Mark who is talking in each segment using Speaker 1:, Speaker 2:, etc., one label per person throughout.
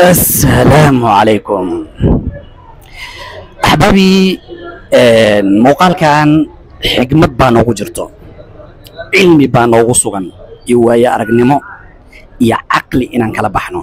Speaker 1: asalaamu calaykum axbaabii muuqaalkan xigmad baa noogu jirto cilmi baa noogu sugan iyo waayo aragnimo iyo caqli inaan kala baxno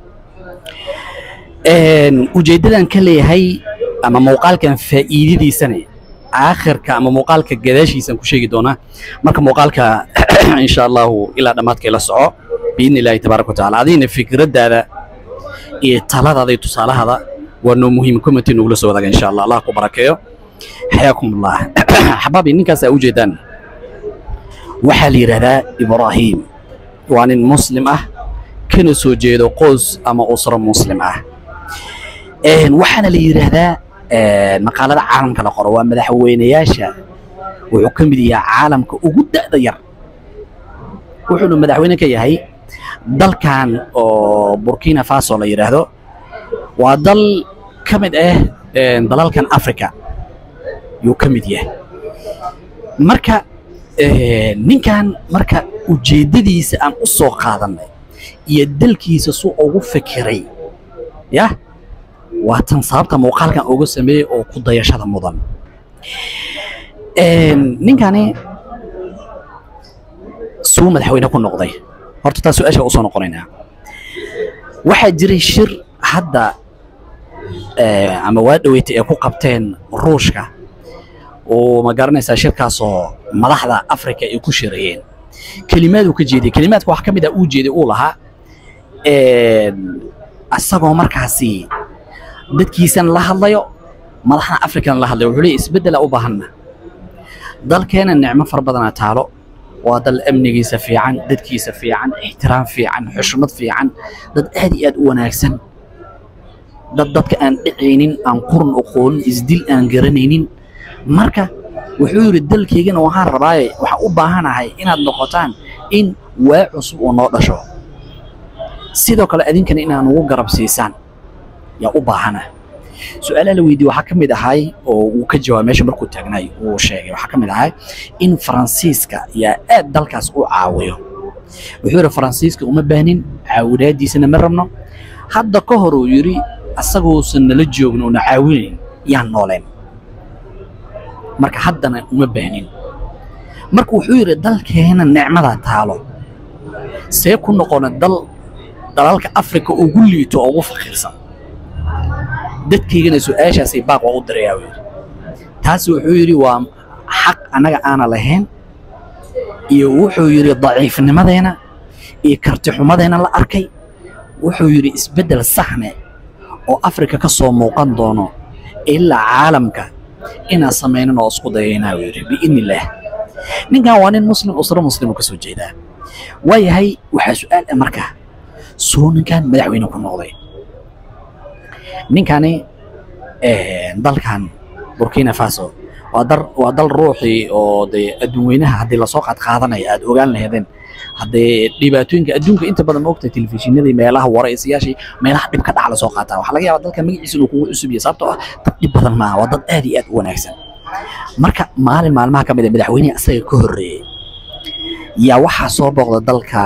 Speaker 1: ujeeddadan ka leeyahay ama muuqaalkan faa'iidadiisane aakhirka ama muuqaalka gadaashiisaan ku sheegi doonaa marka muuqaalka insha allahu ilaa dhammaadka ila soco biidni illaahi tabaaraka watacaala adigna fikraddaada iyo taladaada iyo tusaalahada waa noo muhiim commenti nogula soo wadaaga insha allah allah ku barakeeyo xayaakum allah xabaabi ninkaas aa ujeedaan waxaa la yidhaahdaa ibraahim waa nin muslim ah kana soo jeedo qoys ama usro muslim ah waxaana la yidhaahdaa maqaalada caalamka la qoro waa madaxweynayaasha wuxuu ka mid yahay caalamka ugu da'da yar wuxuuna madaxweyne ka yahay dalkan oo burkina faso la yidhaahdo waa dal ka mid ah dalalkan africa yuu ka mid yahay marka ninkan marka ujeeddadiisa aan u soo qaadannay iyo dalkiisa suu ugu fikiray yah waa tan sababta muuqaalkan uga sameeyey oo ku dayashada mudan ninkani suu madaxweyne ku noqday horta taa su-aasha usoo noqonaynaa waxaa jiray shir hadda ama waa dhaweytay ay ku qabteen ruushka oo ma garanaysaa shirkaasoo madaxda africa ay ku shirayeen kelimaaduu ka jeediyey kelimaadka wax ka mid ah uu jeeday uu lahaa asagoo markaasi dadkiisana la hadlayo madaxda africana la hadlayo wuxuu leeyahy isbeddela u baahanna dalkeena nicmo fara badanaa taalo waa dal amnigiisa fiican dadkiisa fiican ixtiraam fiican xushmad fiican dad aad iyo aad u wanaagsan dad dadka aan dhicaynin aan quran oqoonin isdil aan garanaynin marka wuxuu yidhi dalkaygana waxaan rabaaye waxaan u baahanahay inaad noqotaan in waa cusub uu noo dhasho sidoo kale adinkana inaan ugu garab siisaan yaa u baahana su-aalaha la weydiye waxaa ka mid ahay oo uu ka jawaabay meesha markuu taagnaay uu sheegay waxaa ka mid ahay in faransiiska yaa aad dalkaas u caawiyo wuxuu yidhi faransiiska uma baahnin caawinaadiisana ma rabno hadda ka hor uu yidhi asaguusan nala joogin una caawinayn yaan nooleen marka haddana uma baahnin marka wuxuu yidhi dalkeena nicmada taalo see ku noqona dal dalalka afrika ugu liito oo ugu faqiirsan dadkaygana su-aashaasay baaq waa u dirayaa uu yidhi taasi wuxuu yidhi waa xaq annaga aana lahayn iyo wuxuu yidhi daciifnimadeena iyo kartixumadeena la arkay wuxuu yidhi isbeddel saxne oo afrika ka soo muuqan doono ilaa caalamka inaan samaynin oo isku dayaynaa uu yidhi biidni illaah ninkan waa nin muslim usro muslim oo ka soo jeedaa waayahay waxaa su-aal ah marka suu ninkan madaxweyne ku noqday ninkani dalkan burkina faso waa dar waa dal ruuxii oo dee adduunweynaha haddii lasoo qaad qaadanaya aad ogaan laheedeen haddee dhibaatooyinka adduunka inta badan ma ogtahay telefishinadii meelaha waraysiyaashii meelaha dhib ka dhac lasoo qaataa waxaa laga yaabaa dalka magaciisa inuu kugu cusub yahay sababtoo ah dad dhib badan maaha waa dad aad iyo aad u wanaagsan marka maalin maalmaha ka mid a madaxweynehi asaga ka horreeyey yaa waxaa soo booqda dalka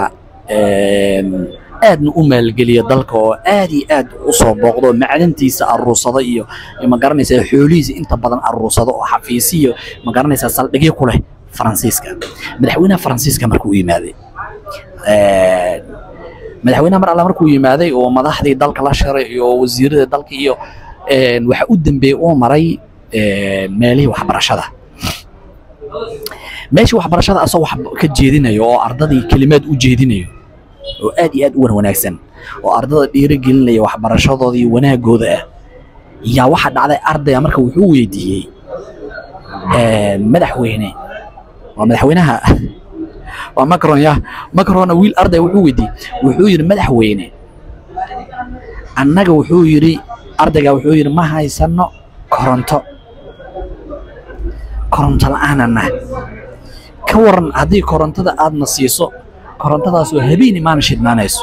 Speaker 1: aadna u maalgeliya dalka oo aad iyo aad u soo booqdo macdantiisa aruursada iyo ma garanaysaa xoolihiisa inta badan aruursada oo xafiisiyo ma garanaysaa saldhigyo ku leh faransiiska madaxweynaha faransiiska markuu yimaaday madaxweynaha mar alla markuu yimaaday oo madaxdii dalka la shiray iyo wasiirada dalka iyo waxa u dambeeyey uu maray meelihii waxbarashada meeshii waxbarashada asagoo wax ka jeedinayo oo ardadii kelimaad u jeedinayo oo aad iyo aad u wan wanaagsan oo ardada dhiirigelinaya waxbarashadooda iyo wanaagooda ah yaa waxaa dhacday ardaya marka wuxuu weydiiyey madaxweyne waa madaxweynaha waa macron ya macronna wiil arday wuxuu weydiiyey wuxuu yidhi madaxweyne annaga wuxuu yidhi ardayga wuxuu yidhi ma haysano koronto koronto la-aanana ka waran haddii korontada aadna siiso korontadaasoo habeen imaana shidnaanayso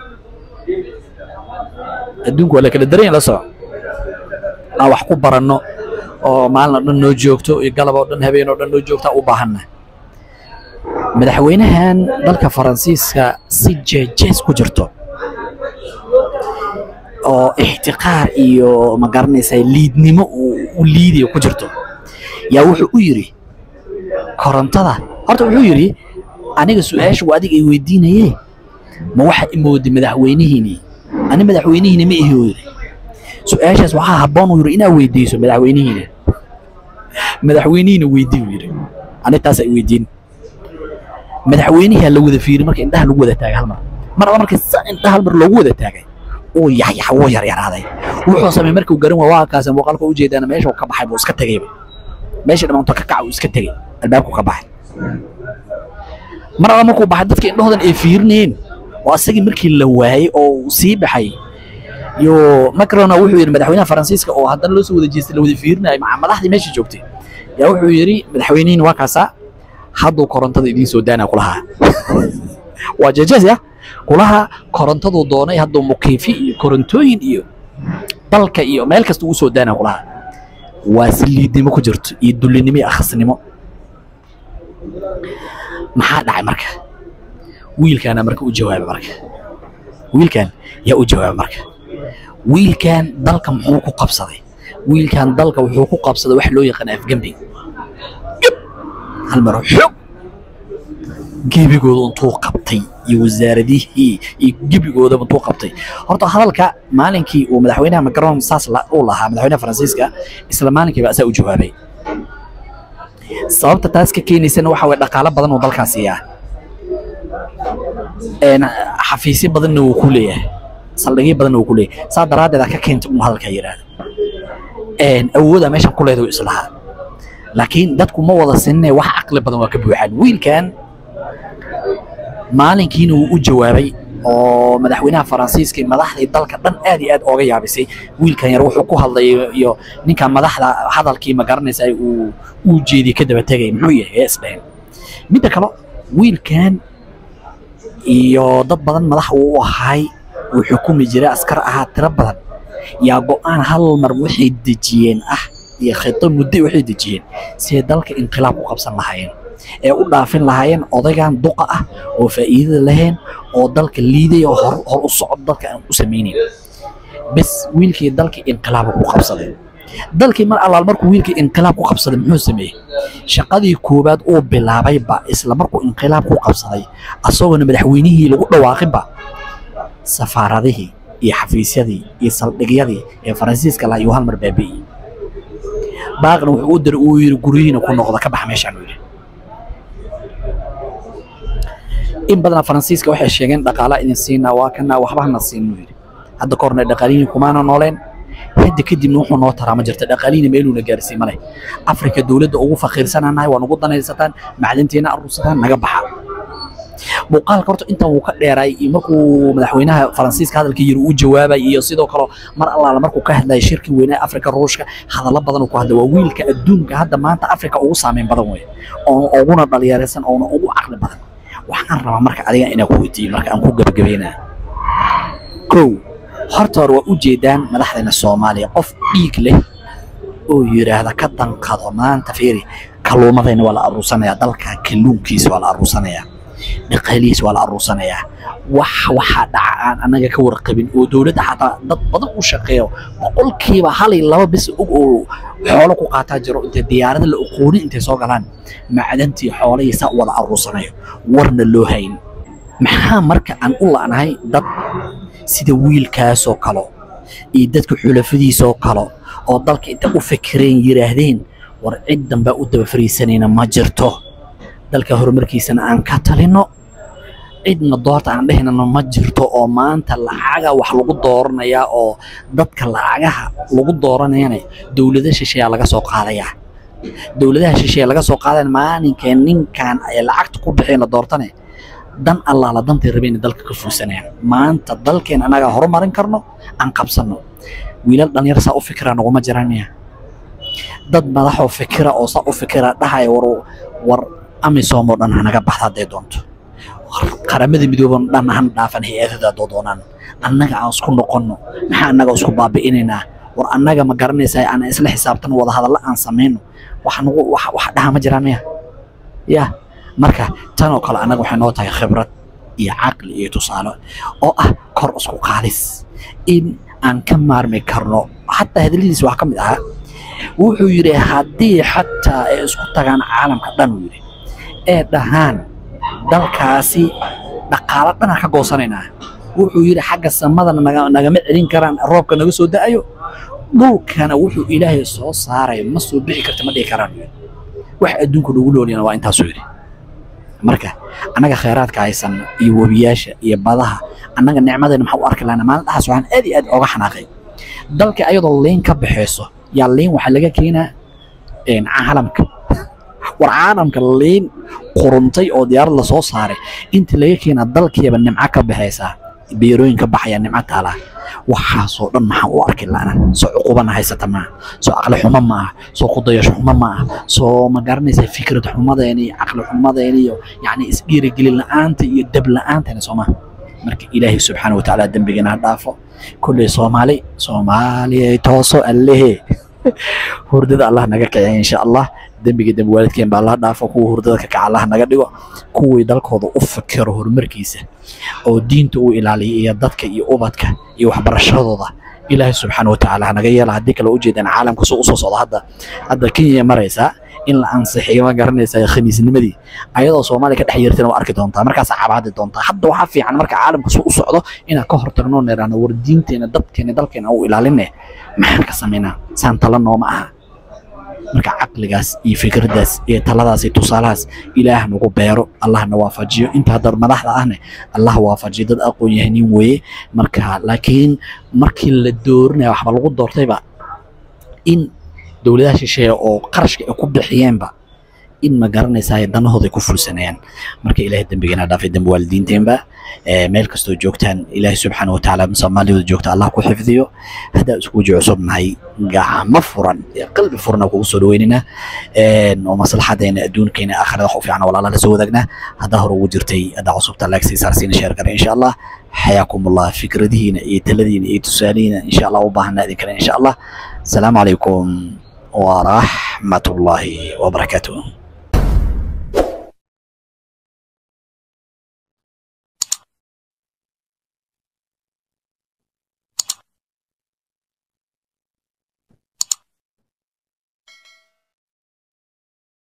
Speaker 1: adduunku waa la kala daran yahay la soco aan wax ku baranno oo maalin oo dhan noo joogto iyo galab oo dhan habeen oo dhan noo joogtaa u baahanna madaxweynahan dalka faransiiska si jeejees ku jirto oo ixtiqaar iyo ma garanaysaa liidnimo uu u liidayo ku jirto yaa wuxuu u yidhi korontada horta wuxuu yidhi aniga su-aasha waa adiga ay weydiinaye ma waxa imooday madaxweynihiini ani madaxweynihiina ma ihi yidhi su-aashaas waxaa habboon uu yidhi inaad weydiiso madaxweynihiina madaxweynihiina weydii uu yidhi ani taas ay weydiin madaxweynihi la wada fiiri marka indhaha lagu wada taagay hal mar mar alla markii sa indhaha hal mar loogu wada taagay uu yaxyax wuu yaryaraaday wuxuu sameeyey markuu garan waa waa kaas muuqaalka u jeedana meesha uu ka baxay buu iska tegay meesha dhamaanto ka kaca uu iska tegay albaabku ka baxay mar alla markuu baxay dadka indhahoodan ay fiirinayeen waa asagii markii la waayey oo uu sii baxay yo macrona wuxuu yidhi madaxweynaha faransiiska oo haddana loo soo wada jeestay la wada fiirinayay maca madaxdii meesha joogtay yaa wuxuu yidhi madaxweynihiin waa kaasaa hadduu korontada idiin soo daana kulahaa waa jeejees ya kulaha korontaduu doonay hadduu mukiifi iyo korontooyin iyo dalka iyo meel kasta ugu soo daana kulaha waa si liidnimo ku jirto iyo dullinimo iyo akhasnimo maxaa dhacay marka wiilkaana marka u jawaaba marka wiilkan yaa u jawaaba marka wiilkan dalka muxuu ku qabsaday wiilkan dalka wuxuu ku qabsaday wax loo yaqaan afgembi hal mar xoog gebigooda intuu qabtay iyo wasaaradihii iyo gebigoodaba intuu qabtay horta hadalka maalinkii uu madaxweynaha macron saas uu lahaa madaxweynaha faransiiska isla maalinkiiba asaa u jawaabay sababta taas ka keenaysana waxa way dhaqaalo badan oo dalkaas siiyaa xafiisyo badanna wuu ku leeyahay saldhigyo badanna wuu ku leeyahay saa daraaddeeda ka keentay uu hadalka yidhaahdo awooda meeshan ku leedahay islahaa laakiin dadku ma wada sinne wax caqli badan waa ka buuxaan wiilkan maalinkiina wuu u jawaabay oo madaxweynaha faransiiska iyo madaxdii dalka dhan aad iyo aad ooga yaabisay wiilkan yar wuxuu ku hadlay iyo ninkan madaxda hadalkii ma garanaysa uu uu jeediyey ka daba tegay muxuu yahay ee isdhahen midda kale wiilkan iyo dad badan madax uu u ahay uu xukumi jiray askar ahaa tiro badan yaa go-aan hal mar waxay dejiyeen ah iyo khito muddo waxay dejiyeen siday dalka inqilaab ku qabsan lahaayeen ee u dhaafin lahaayeen odaygan duqa ah oo faa'iidada lahayn oo dalka liiday oo hor hor u socod dalka aan u samaynayn bes wiilkii dalkii inqilaab ku qabsaday dalkii mar allaal markuu wiilkii inqilaab ku qabsaday muxuu sameeyey shaqadii koowaad uu bilaabayba isla markuu inqilaab ku qabsaday asagoona madaxweynihii lagu dhawaaqinba safaaradihii iyo xafiisyadii iyo saldhigyadii ee faransiiska lahaa iyuu hal mar baabi'iyey baaqna wuxuu u diray uu yidhi guryihiina ku noqda ka bax meeshaan uu yidhi in badana faransiiska waxay sheegeen dhaqaala idin siinaa waa kana waxba hana siin uu yidhi hadda ka horna dhaqaalihiin kumaana nooleen hadda kadibna wuxuu noo taraa ma jirta dhaqaalihiina meeluuna gaarsiin male afrika dowladda ugu faqiirsananahay waa nugu danaysataan macdanteena aruursataan naga baxa muuqaalka horta intan wuu ka dheeraay iyo markuu madaxweynaha faransiiska hadalka yiri uu jawaabay iyo sidoo kale mar allaala markuu ka hadlayay shirki weynaha afrika ruushka hadallo badan uu ku hadlay waa wiilka adduunka hadda maanta afrika ugu saameyn badan weeye oo uguna dhalinyaraysan oona ugu caqli badan waxaan rabaa marka adiga inaan ku weydiiyo marka aan ku gabagabeynaa kow horta hore waa u jeedaan madaxdeena soomaaliya qof dhiig leh oo yidhaahda ka danqado maanta fiiri kalluumadayna waa la aruursanayaa dalka kalluunkiisa waa la aruursanayaa dhaqaalihiisa waa la aruursanayaa wax waxaa dhaca aan annaga ka warqabin oo dowladda xataa dad badan u shaqeeyo boqolkiiba hal iyo laba bis og oo xoolo ku qaataa jiro intay diyaarada la aqoonin intay soo galaan macdantii xoolihii saa u wada aruursanayo warna loo hayn maxaa marka aan u la'nahay dad sida wiilkaasoo kale iyo dadka xulafadiisoo kale oo dalka intay u fikireen yidhaahdeen war cid dambaa u daba fariisanayna ma jirto dalka horumarkiisana aan ka talino cidna doorta aan dhehnana ma jirto oo maanta lacaga wax lagu dooranayaa oo dadka lacagaha lagu dooranayana dowlada shisheeyaa laga soo qaadayaa dowladaha shisheeya laga soo qaadaya maalinkee ninkan ay lacagta ku bixeen la doortane dan allaala dantay rabeen dalka ka fuusanayaan maanta dalkeen annagaa horumarin karno aan qabsanno wiilal dhalinyar saa u fikira naguma jiranaya dad madaxoo fikira oo saa u fikira dhahaya war war amisom oo dhan hanaga baxda hadday doonto qaramada midooban dhan han dhaafan hay-adada haddoo doonaan annaga aan isku noqonno maxaa annaga isku baabi'inaynaa war annaga ma garanaysaa aan isla xisaabtano wada hadalla aan samayno wax nagu wax wax dhaha ma jiraan miya ya marka tan oo kale annaga waxay noo tahay khibrad iyo caqli iyo tusaale oo ah kor isku qaadis in aan ka maarmi karno xataa hadaladiisa waxaa ka mid ahaa wuxuu yidhi haddii xataa ay isku tagaan caalamka dhan uu yidhi ee dhahaan dalkaasi dhaqaalo dhanaan ka goosanaynaa wuxuu yidhi xagga samadana naga- nagama celin karaan roobka naga soo da'ayo dhulkana wuxuu ilaahay soo saaray ma soo bixi karta ma dhihi karaan yidhi wax adduunka nagu noolyana waa intaasuu yidhi marka annaga khayraadka haysan iyo webiyaasha iyo badaha annaga nicmadeena maxaa u arki lahaynaa maalin dhaxaas waxaan aad iyo aad ooga xanaaqay dalka ayadoo liin ka baxayso yaa liin waxaa laga keenaa een, caalamka war caalamka liin quruntay oo diyaarad lasoo saaray inta laga keenaa dalkiiba nimco ka baxaysaa beerooyin ka baxaya nimco taalaa waxaasoo dhan maxaan u arki la'ana soo cuqubana haysata maaha soo caqli xumo maaha soo kudayasho xumo maaha soo ma garanaysa fikrad xumadeena iyo caqli xumadeena iyo yacni isdhiirigelin la'aanta iyo dab la'aantana soo maaha marka ilaahay subxaana watacaala dembigeena ha dhaafo kulley soomaali soomaaliyay tooso allehe hurdada allah naga kiciya insha allah dembiga dembi waalidkeen baa allah dhaafo kuwa hurdada ka kaca allah naga dhigo kuwii dalkooda u fikiro horumarkiisa oo diinta u ilaaliya iyo dadka iyo ubadka iyo waxbarashadooda ilaahay subxaana watacaala hanaga yeela haddii kale ujeedaan caalamka soo usoo socda hadda hadda kenya maraysaa in la ansixiyo ma garanaysaa khamiisnimadii ayadoo soomaaliya ka dhex yeertana waa arki doontaa markaasaa cabaadi doontaa hadda waxaa fiican marka caalamka soo u socdo inaan ka hortagno neeraano war diinteena dadkeena dalkeena u ilaaline maxaan ka samaynaa saan tala nooma aha marka caqligaas iyo fikraddaas iyo taladaas iyo tusaalahaas ilaah nagu beero allahna waafajiyo inta hadda madaxda ahne allah waafajiyo dad aqoon yahanin weeye marka laakiin markii la doorinaya waxba lagu doortayba in dowladaha shisheeye oo qarashka ay ku bixiyeenba in ma garanaysaa danahooda ay ku fulsanayaan marka ilaahay dembigeena dhaafay dembi waalidiinteenba ee meel kastoo joogtaan ilaahay subxaana watacaala soomaaliyada joogta allah ku xifdiyo haddaa isku waji cusub nahay gacmo furan iyo qalbi furan kugu soo dhaweynina oo maslaxadeena adduunkeena aakhirada wax u fiican walaala la soo wadaagnaa haddaa hore ugu jirtay haddaa cusubta laagsi saarsiina sheer kare insha allah xayaakum allah fikradihiina iyo taladiina iyo tusaalihiina insha allah u baahanaa idin kale insha allah asalaamu calaykum ورحمة الله وبركاته